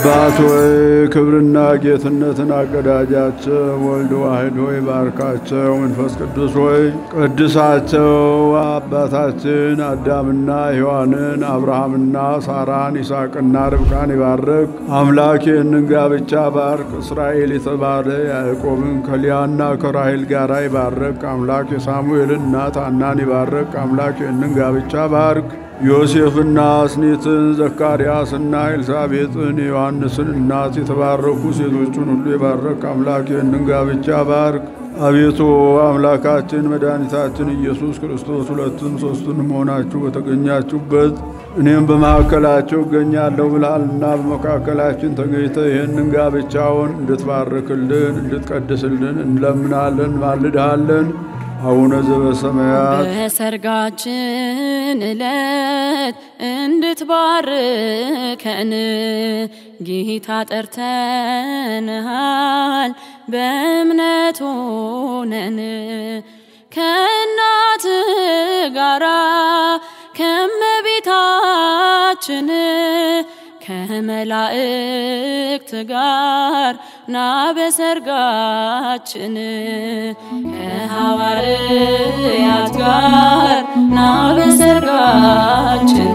አባት ሆይ ክብርና ጌትነትን አቀዳጃቸው። ወልድ ዋሕድ ሆይ ባርካቸው። መንፈስ ቅዱስ ሆይ ቅድሳቸው። አባታችን አዳምና ሔዋንን አብርሃምና ሳራን ይስሐቅና ርብቃን ይባርክ አምላክ ይህንን ጋብቻ ባርክ። እስራኤል የተባለ ያዕቆብን ከሊያና ከራሔል ጋር ይባርክ አምላክ የሳሙኤልን እናት ሐናን ይባርክ አምላክ ይህንን ጋብቻ ባርክ። ዮሴፍና አስኒትን ዘካርያስና ኤልሳቤጥን የዮሐንስን እናት የተባረኩ ሴቶቹን ሁሉ የባረክ አምላክ ይህንን ጋብቻ ባርክ። አቤቱ አምላካችን መድኃኒታችን ኢየሱስ ክርስቶስ ሁለቱም ሦስቱንም ሆናችሁ በተገኛችሁበት እኔም በመካከላቸው እገኛለሁ ብልሃልና በመካከላችን ተገኝተ ይህንን ጋብቻውን እንድትባርክልን እንድትቀድስልን እንለምናለን ማልድሃለን። አቡነ ዘበሰማያት በሰርጋችን ዕለት እንድትባርከን ጌታ ጠርተንሃል በእምነት ሆነን ከእናት ጋራ ከመቤታችን ከመላእክት ጋር ና በሰርጋችን ከሐዋርያት ጋር ና በሰርጋችን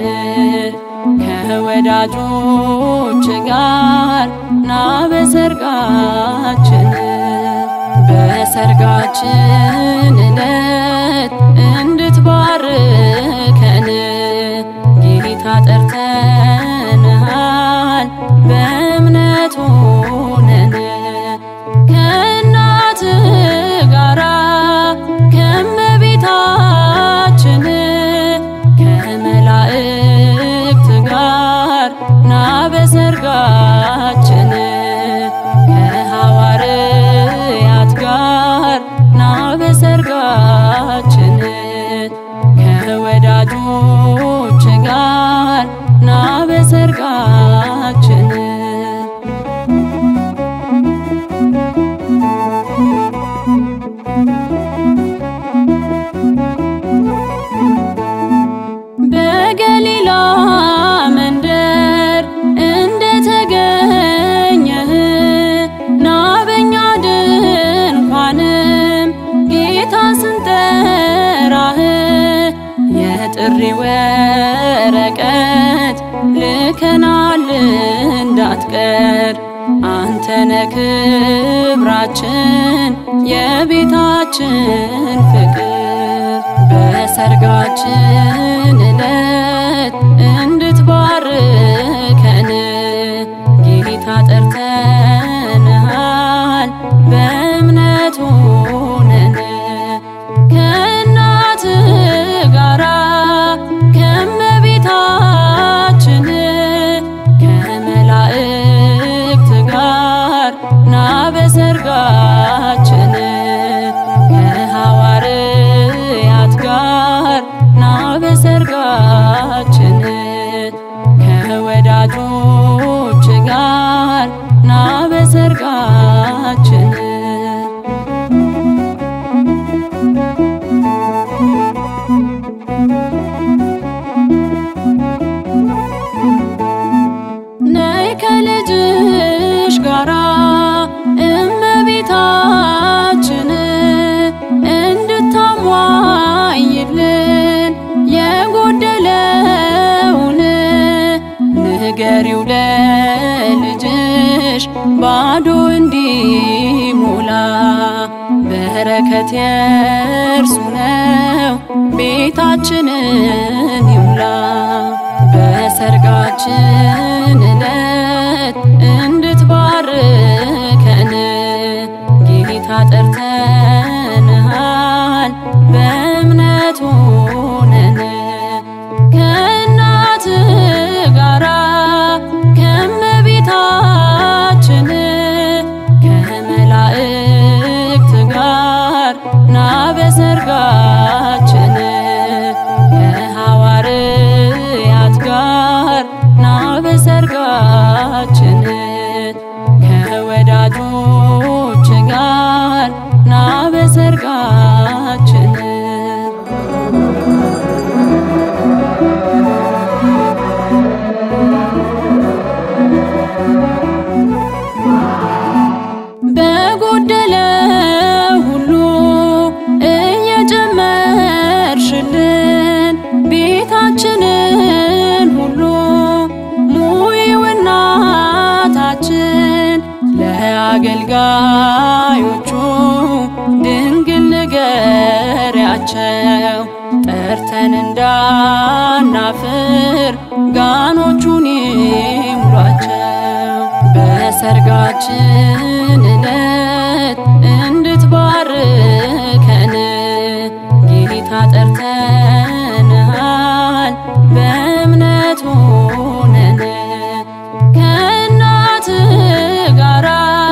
ከወዳጆች ጋር ና በሰርጋችን በሰርጋችን ዕለት እንድትባርከን ጌታ ጠርተንሃል በእምነት ሆነን ከእናት ጋራ ከመቤታችን ከመላእክት ጋር ና በሰርጋችን ከሐዋርያት ጋር ና በሰርጋችን ከወዳጆች ጋር ና በሰርጋችን በገሊላ መንደር እንደተገኘህ ና በኛ ድንኳንም ጌታ ስንጠራህ የጥሪ ወረቀት ልከናል እንዳትቀር አንተነ ክብራችን የቤታችን ፍቅር በሰርጋችን ዕለት እንድትባርከን ጌታ ጠርተንሃል በእምነት ሆነን ከእናት ጋራ ከመቤታችን ከመላእክት ጋር ና በሰርጋችን ከሐዋርያት ጋር ና በሰርጋችን ከወዳጆች ጋር ና በሰርጋችን ነይ ከልጅሽ ጋራ እመቤታችን እንድታሟይልን የጎደለውን ንገሪው ለልጅሽ ባዶ እንዲሞላ በረከት የእርሱ ነው ቤታችንን ይሙላ በሰርጋችን ዕለት እንድትባርከን ጌታ ጠርተንሃል በእምነት ሆነን ከእናት ጋራ ከመቤታችን ከመላእክት ጋር ና በሰርጋችን ከሐዋርያት ጋር ና በሰርጋችን ለአገልጋዮቹ ድንግል ንገሪያቸው ጠርተን እንዳናፍር ጋኖቹን ይሙሏቸው በሰርጋችን ዕለት እንድትባርከን ጌታ ጠርተንሃል በእምነት ሆነን ከእናት ጋራ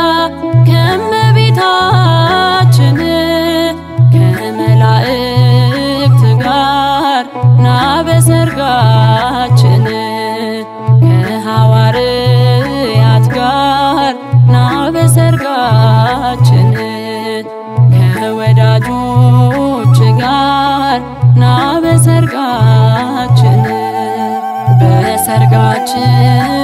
ከመቤታችን ከመላእክት ጋር ና በሰርጋችን ከሐዋርያት ጋር ና በሰርጋችን ከወዳጆች ጋር ና በሰርጋችን በሰርጋችን